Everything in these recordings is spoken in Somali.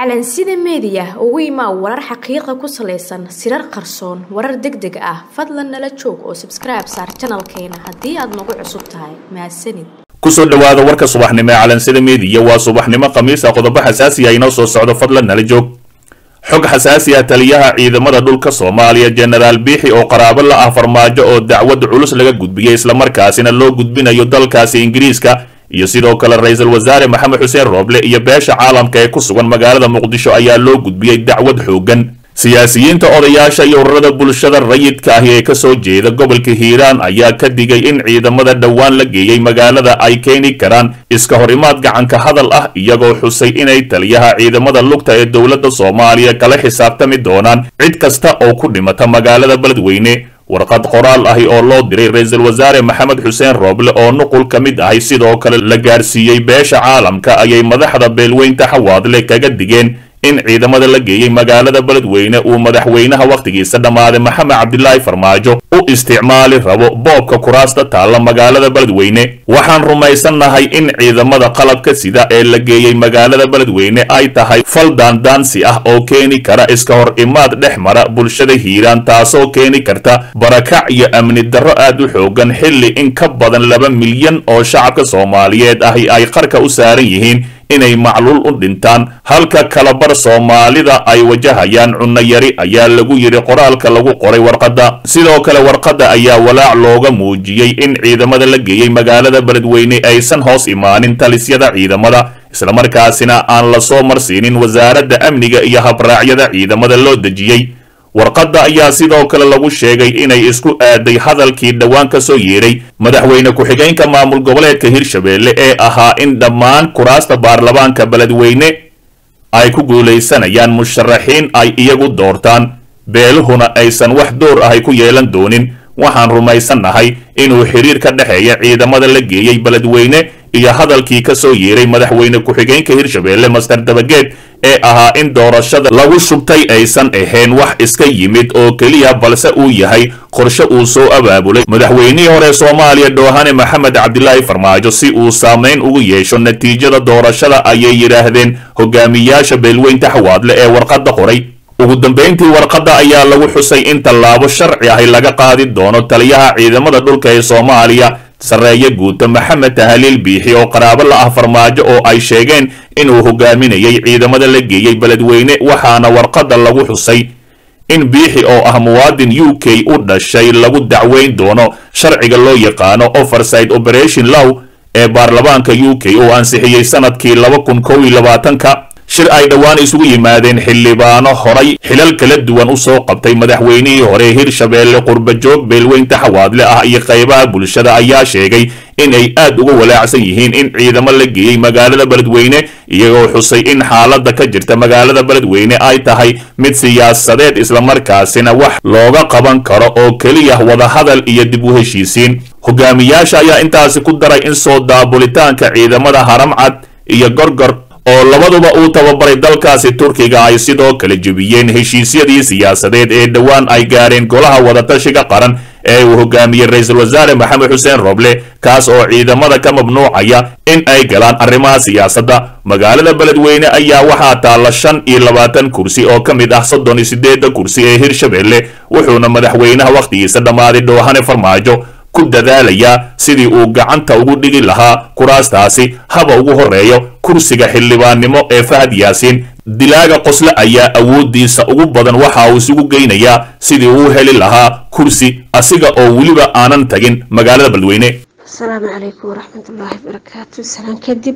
calansida meediya ugu imaa warar xaqiiqa ku salaysan sirar qarsoon warar deg deg ah fadlan nala joog oo sabskribe saar janalkeena haddii aad nagu cusub tahay mahadsanid kusoo dhowaada warka subaxnimo ee calansida meediya waa subaxnimo khamiisa qodobo xasaasi ah inoo soo socdo fadlan nala joog xog xasaasi ah taliyaha ciidamada dhulka soomaaliya jenaraal biixi oo qaraabo la ah farmaajo oo dacwad culus laga gudbiyey islamarkaasina loo gudbinayo dalkaasi ingiriiska iyo sidoo kale ra-iisul wasaare maxamed xuseen rooble iyo beesha caalamka ee ku sugan magaalada muqdisho ayaa loo gudbiyey dacwad xooggan siyaasiyiinta odayaasha iyo ururada bulshada rayidka ahi ee kasoo jeeda gobolka hiiraan ayaa ka digay in ciidamada dhowaan la geeyey magaalada ay keeni karaan iska horimaad gacanka hadal ah iyagoo xusay inay taliyaha ciidamada lugta ee dowladda soomaaliya kala xisaabtami doonaan cid kasta oo ku dhimata magaalada beledweyne warqad qoraal ahi oo loo diray ra-iisul wasaare maxamed xuseen rooble oo nuqul ka mid ahi sidoo kale la gaarsiiyey beesha caalamka ayay madaxda beelweynta xawaadle kaga digeen in ciidamada la geeyey magaalada beledweyne uu madaxweynaha wakhtigiisa dhammaaday maxamed cabdilaahi farmaajo u isticmaali rabo boobka kuraasta taalla magaalada beledweyne waxaan rumaysannahay in ciidamada qalabka sida ee la geeyey magaalada beledweyne ay tahay fal daandaansi ah oo keeni kara iska hor imaad dhex mara bulshada hiiraan taasoo keeni karta barakac iyo amni darro aad u xoogan xilli in ka badan laba milyan oo shacabka soomaaliyeed ahi ay qarka u saaran yihiin inay macluul u dhintaan halka kalabar soomaalida ay wajahayaan cunno yari ayaa lagu yidhi qoraalka lagu qoray warqadda sidoo kale warqadda ayaa walaac looga muujiyey in ciidamada la geeyey magaalada beledweyne aysan hoos imaanin talisyada ciidamada islamarkaasina aan la soo marsiinin wasaaradda amniga iyo habraacyada ciidamada loo dejiyey warqadda ayaa sidoo kale lagu sheegay inay isku aaday hadalkii dhowaan ka soo yeedhay madaxweyne ku-xigeenka maamul goboleedka hirshabeelle ee ahaa in dhammaan kuraasta baarlamaanka beledweyne ay ku guulaysanayaan musharaxiin ay iyagu doortaan beeluhuna aysan wax door ahay ku yeelan doonin waxaan rumaysannahay inuu xiriir ka dhexeeya ciidamada la geeyey beledweyne iyo hadalkii ka soo yeeray madaxweyne ku-xigeenka hirshabeelle master dabageed ee ahaa in doorashada lagu shubtay aysan ahayn wax iska yimid oo keliya balse uu yahay qorshe uu soo abaabulay madaxweynihii hore soomaaliya dhoohane maxamed cabdilaahi farmaajo si uu saamayn ugu yeesho natiijada doorashada ayay yidhaahdeen hogaamiyaasha beelweynta xawaadle ee warqadda qoray ugu dambayntii warqadda ayaa lagu xusay in tallaabo sharci ahi laga qaadi doono taliyaha ciidamada dhulka ee soomaaliya sarreeye guuta maxamed tahaliil biixi oo qaraabo la ah farmaajo oo ay sheegeen inuu hogaaminayay ciidamada la geeyey beledweyne waxaana warqadda lagu xusay in biixi oo ah muwaadin u k u dhashay lagu dacweyn doono sharciga loo yaqaano overside operation low ee baarlamaanka u k oo ansixiyey sanadkii laba kun kow iyo labaatanka shir ay dhowaan isugu yimaadeen xildhibaano horay xilal kala duwan u soo qabtay madaxweynihii hore hirshabeelle qurbajoog beelweynta xawaadle ah iyo qaybaha bulshada ayaa sheegay in ay aad uga walaacsan yihiin in ciidamo la geeyey magaalada beledweyne iyagoo xusay in xaaladda ka jirta magaalada beledweyne ay tahay mid siyaasadeed islamarkaasina wax looga qaban karo oo keliya wadahadal iyo dib u heshiisiin hogaamiyaasha ayaa intaasi ku daray in soo daabulitaanka ciidamada haramcad iyo gorgor oo labaduba uu tababaray dalkaasi turkiga ay sidoo kale jebiyeen heshiisyadii siyaasadeed ee dhowaan ay gaareen golaha wadatashiga qaran ee uu hogaamiyey ra-iisul wasaare maxamed xuseen roble kaas oo ciidamada ka mamnuucaya in ay galaan arrimaha siyaasadda magaalada beledweyne ayaa waxaa taalla shan iyo labaatan kursi oo ka mid ah soddon iyo siddeedda kursi ee hirshabeelle wuxuuna madaxweynaha wakhtigiisa dhammaaday dhoohane farmaajo ku dadaalayaa sidii uu gacanta ugu dhigi lahaa kuraastaasi haba ugu horeeyo kursiga xildhibaannimo ee fahad yaasiin dilaaga qosle ayaa awooddiisa ugu badan waxa uu isugu geynayaa sidii uu heli lahaa kursi asiga oo weliba aanan tagin magaalada beledweyne asalaamu calaykum waraxmatullaahi barakaatu salaan kadib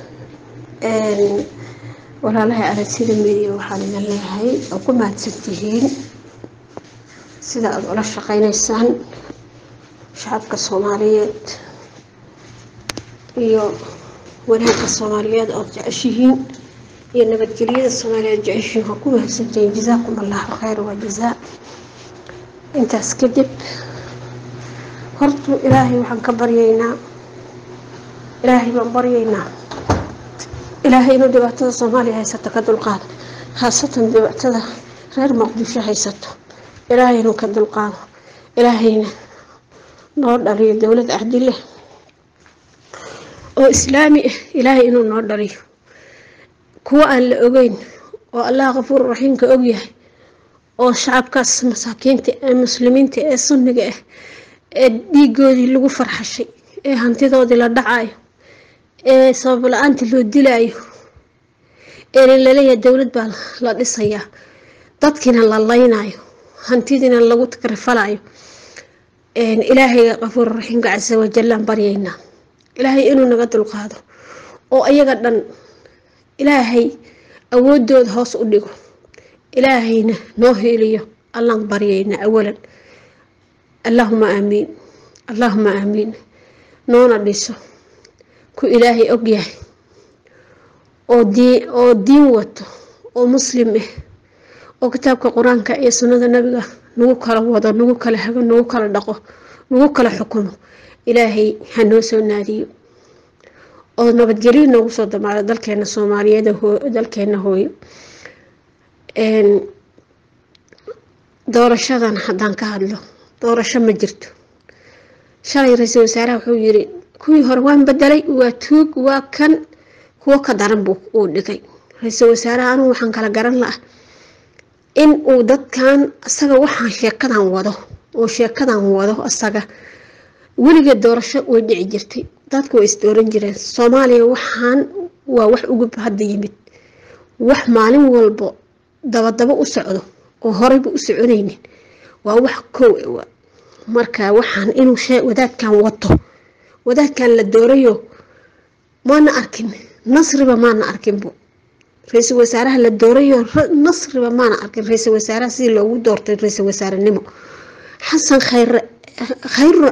walaalahay aragsida media waxaan idin leeyahay oo ku mahadsantihiin sida aada ula shaqeynaysaan shacabka soomaaliyeed iyo wanaagga soomaaliyeed ood jeceshihiin iyo nabadgelyada soomaaliyeed jeceshihiin waa ku mahadsantihiin jazaakum allahu khayr waa jazaa intaas kadib hortu ilaahay waxaan ka baryaynaa ilaahay baan baryaynaa ilaahay inuu dhibaatada soomaaliya haysato ka dulqaado khaasatan dhibaatada reer muqdisho haysato ilaahay inuu ka dulqaado ilaahayna noo dhaliyo dowlad cadileh oo islaami ah ilaahay inuu noo dhaliyo kuwa aan la ogeyn oo allah kafuur raxiimka ogyahay oo shacabkaas masaakiinta ee muslimiinta ee sunniga ah ee dhiigoodii lagu farxashay ee hantidoodii la dhacayo ee sabab la-aantii loo dilaayo ee laleeyahay dowlad baa la dhisayaa dadkiina la laynayo hantidiina lagu takrifalayo ilaahayga kafuur raxiimka casa wajalaan baryaynaa ilaahay inuu naga dulqaado oo ayaga dhan ilaahay awoodooda hoos u dhigo ilaahayna noo heliyo allaan baryayna awalan allaahuma aamiin allaahuma aamiin noona dhiso ku ilaahay ogyahay oo dii oo diin wato oo muslim ah oo kitaabka qur-aanka iyo sunnada nabiga nagu kala wado nagu kala hago nagu kala dhaqo nagu kala xukumo ilaahay ha noo soo naadiyo oo nabadgelyo noogu soo damaado dalkeena soomaaliyeed dalkeena hooyo doorashadan haddaan ka hadlo doorasho ma jirto shalay ra-iisul wasaaraha wuxuu yiri kuwii hore waan bedelay waa tuug waa kan kuwo ka daran buu uu dhigay ra-iisul wasaaraha anugu waxaan kala garan la-ah in uu dadkan asaga waxaan sheekadan wado oo sheekadan wado asaga weligeed doorasho way dhici jirtay dadku way isdooran jireen soomaaliya waxaan waa wax ugu hadda yimid wax maalin walbo dabadaba u socdo oo horeyba u soconaynin waa wax kow ewa marka waxaan inuu wadaadkan wato wadaadkan la doorayo maana arkin nasriba maana arkinbu ra-iisul wasaaraha la doorayo nasriba maana arkin ra-iisul wasaaraha sidii loogu doortay ra-iisul wasaarenimo xasan khayre khayre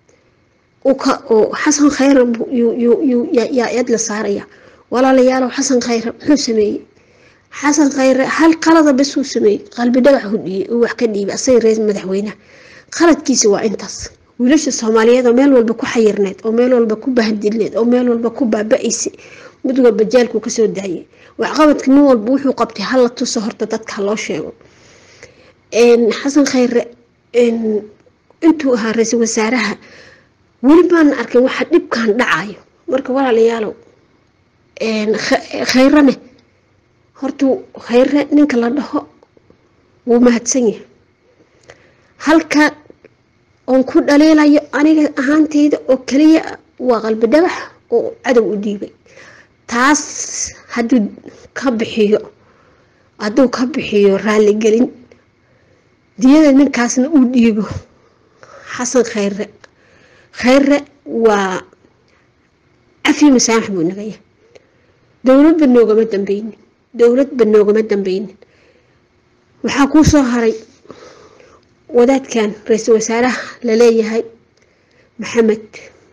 xasan khayre yaa eed la saaraya walaalayaalow xasan khayre muxuu sameeyey xasan khayre hal qalada basuu sameeyey qalbi dhagax hudhiyey uu wax ka dhiibay asaga reer madaxweynaha qaladkiisa waa intaas wiilasha soomaaliyeed oo meel walba ku xayirneed oo meel walba ku bahadilneed oo meel walba ku baaba-aysay mid walba jaalku kasoo daayay waxqabadka nin walba wuxuu qabtay hala tuso horta dadka loo sheego xasan khayre intuu ahaa ra-iisul wasaaraha weli maana arkin waxa dhibkan dhacayo marka walaalayaalow khayrane hortuu khayre ninka la dhaho wuu mahadsan yahay halka oon ku dhaliilayo aniga ahaanteyda oo kaliya waa qalbi dhagax oo cadow u dhiibay taas hadduu ka bixiyo hadduu ka bixiyo raaligelin diyada ninkaasna uu dhiibo xasan khayre khayre waa cafi masaamax buu nagaya dowladba noogama dambeynin dowladba noogama dambeynin waxaa kuu soo haray wadaadkan ra-iisul wasaaraha laleeyahay maxamed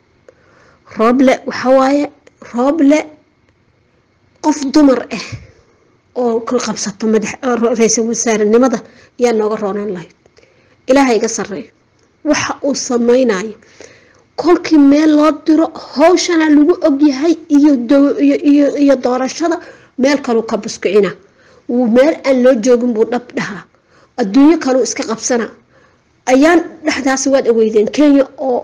rooble waxawaaye rooble qof dumar ah oo ka qabsato madax ra-iisul wasaarenimada yaa nooga roonaan lahayd ilaaha iga sareeyo waxa uu sameynayo kolkii meel loo diro howshana lagu ogyahay iyo doorashada meel kaluu ka buskicina wuu meel aan loo joogin buu dhab dhahaa adduunyo kaluu iska qabsana ayaan dhexdaas waad aweydeen kenya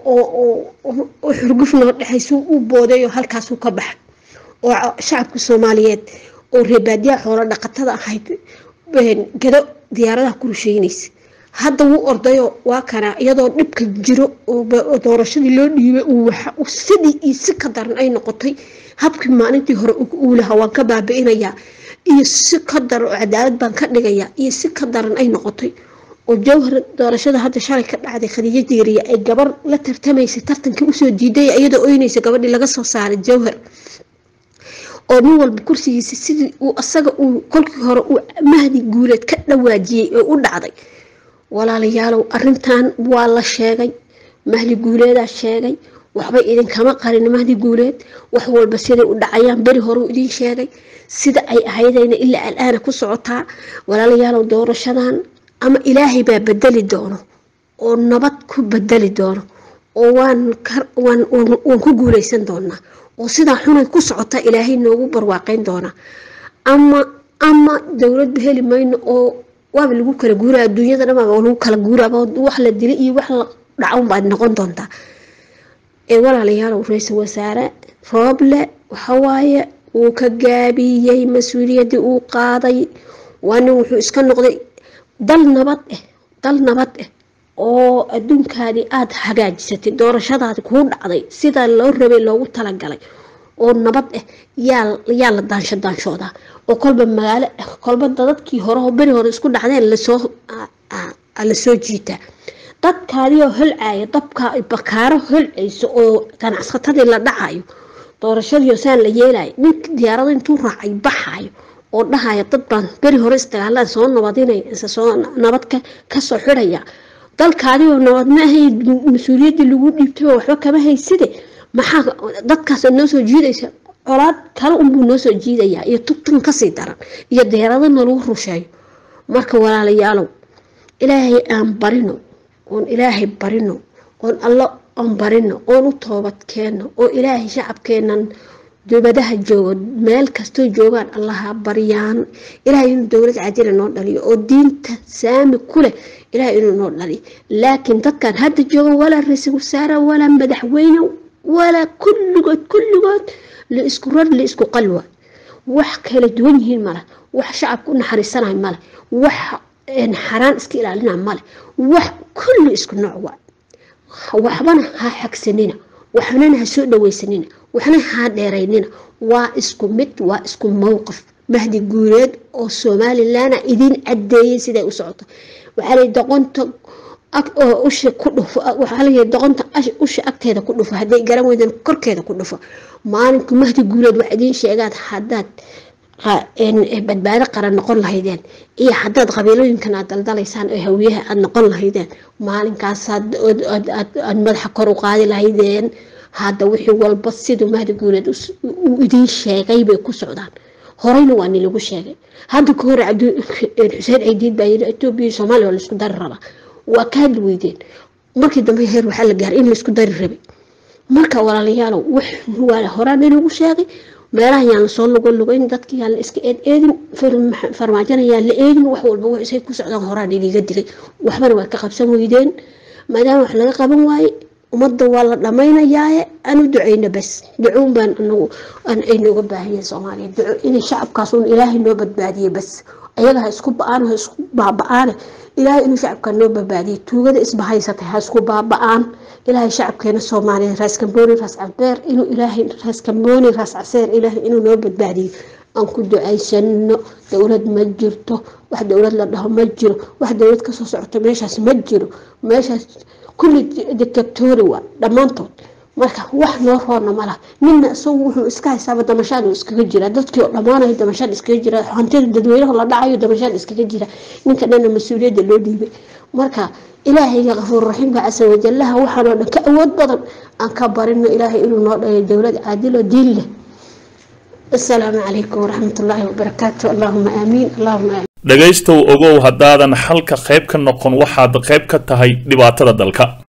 oo xurguf noo dhexaysu u boodayo halkaasuu ka baxay oo shacabka soomaaliyeed oo reebaadiyaha xoolo dhaqatada ahayd gado diyaaradaha ku rusheynaysa hadda wuu ordayo waa kana iyadoo dhibka jiro oo doorashadii loo dhiibay sidii iyo si ka daran ay noqotay habkii maalintii hore uu lahaa waan ka baabi-inayaa iyo si ka daran oo cadaalad baan ka dhigayaa iyo si ka daran ay noqotay oo jawhar doorashada hadda shalay ka dhacday khadiijo diiriya ay gabar la tartamaysay tartankii usoo diiday iyadoo oynaysa gabadhii laga soo saaray jawhar oo nin walba kursigiisa sidii uu asaga uu kolkii hore uu mahdi guuleed ka dhawaajiyey oo u dhacday walaalayaalow arintan waa la sheegay mahdi guuleedaa sheegay waxba idinkama qarin mahdi guuleed wax walba siday u dhacayaan beri horeu idiin sheegay sida ay ahaydayna ilaa alaana ku socotaa walaalayaalow doorashadan ama ilaahay baa bedeli doono oo nabad ku bedeli doono oo waan ku guuleysan doonaa oo sidaa xunay ku socota ilaahay noogu barwaaqeyn doonaa ama ama dowladba heli mayno oo waaba lagu kala guura adduunyada dhan lagu kala guuraaba wax la dilay iyo wax la dhacan baad noqon doontaa ee walaalayaalow ra-iisul wasaare rooble waxawaaye wuu ka gaabiyey mas-uuliyaddii uu qaaday waa nin wuxuu iska noqday dal nabad ah dal nabad ah oo adduunkaadii aada hagaajisatay doorashadaadi kuu dhacday sida loo rabay loogu talagalay oo nabad ah yaa yaa la daansho daanshoodaa oo kolba magaalo kolba dadkii hore oo beri hore isku dhacdeen lasoo lasoo jiitaa dadkaadioo holcaaya dabka bakaaro holcayso oo ganacsatadii la dhacayo doorashadii saan la yeelayo ninka diyaarado intuu raacay baxayo oo dhahaya dad baan beri hore isdagaalaan soo nabadinaya ise soo nabad kasoo xidhaya dalkaadioo nabad ma ahay mas-uuliyaddii lagu dhiibtay oo waxba kama hayside maxaa dadkaas noo soo jiidaysa colaad kale unbuu noo soo jiidayaa iyo tugtan kasii daran iyo deeradana lagu rusheeyo marka walaalayaalow ilaahay aan barino oon ilaahay barino oon allo aan barino oon u toobad keenno oo ilaahay shacabkeenan dubadaha joogo meel kastoo joogaan allaha baryaan ilaahay inuu dowlad cadila noo dhaliyo oo diinta saami ku leh ilaahay inuu noo dhaliyo laakiin dadkan hadda jooga walaa ra-iisul wasaare walaa madaxweyne walaa kulligood kulligood la isku rar la isku qalwa wax kala duwan yihiin male wax shacabka u naxariisanayo male wax xaraan iska ilaalina male wax kulli isku nooc waa waxbana ha xagsanina waxnana ha soo dhaweysanina waxna ha dheeraynina waa isku mid waa isku mowqif mahdi guureed oo somalilanna idiin cadeeyay siday u socoto waxaa lay doqonta usha ku dhufo waxaa layihi doqonta usha agteeda ku dhufo hadday garan weydan korkeeda ku dhufo maalinka mahdi guureed wax idiin sheegaan haddaad badbaado qaran noqon lahaydeen iyo haddaad qabiilooyinkan aad daldalaysaan oo hawiyaha aad noqon lahaydeen maalinkaas aad madaxa kor u qaadi lahaydeen hadda wixii walba siduu mahdi guuleed uu idiin sheegay bay ku socdaan horeyna waa ni lagu sheegay hadda ka hore xuseen ciidiid baa yiri etoobiya iyo soomaaliya waa laisku dari rabaa waa ka hadli weydeen markii dambe heer waxaa la gaaray in laisku dari rabay marka walaalayaalow wax waa horaan inagu sheegay meelaha yaan lasoo lugo lugayn dadka yaan la iska eed eedin farmaajana yaan la eedin wax walba waxay ku socdaan horaan iniga dilay waxbana waa ka qabsan weydeen maadaama wax laga qaban waaye ummadda waa la dhammaynayaaye aan u duceyno bas ducoun baan anagu aynooga baahiyeen soomaaliya duco inay shacabkaas uun ilaahay noo badbaadiye bas ayaga ha isku ba-aan ha isku baaba-aane ilaahay inuu shacabka noo badbaadiye tuugada isbahaysatay ha isku baaba-aan ilaahay shacabkeena soomaaliya raas kambooni raas cabeer inuu ilaahay raas kambooni raas caseer ilaahay inuu noo badbaadiyo aan ku ducaysano dowlad ma jirto wax dowlad la dhaho ma jiro wax dowlad kasoo socoto meeshaas ma jiro meeshaas kulli dictatori waa dhammaantood marka wax noo roona malaha nina isagu wuxuu iska haysaaba damashaad iskaga jira dadkii oo dhammaanayo damashaad iskaga jira hantida dadweynaha la dhacayo damashaad iskaga jira ninka dhana mas-uuliyadda loo dhiibay marka ilaahayga kafuur raxiimka casa wajalaha waxaanoo dhan ka awood badan aan ka barino ilaahay inuu noo dhayo dowlad caadil oo diin leh asalaamu calaykum waraxmatullaahi wabarakaatu allahuma aamiin allahuma aamiin dhegaystow ogow haddaadan xalka qayb ka noqon waxaad qayb ka tahay dhibaatada dalka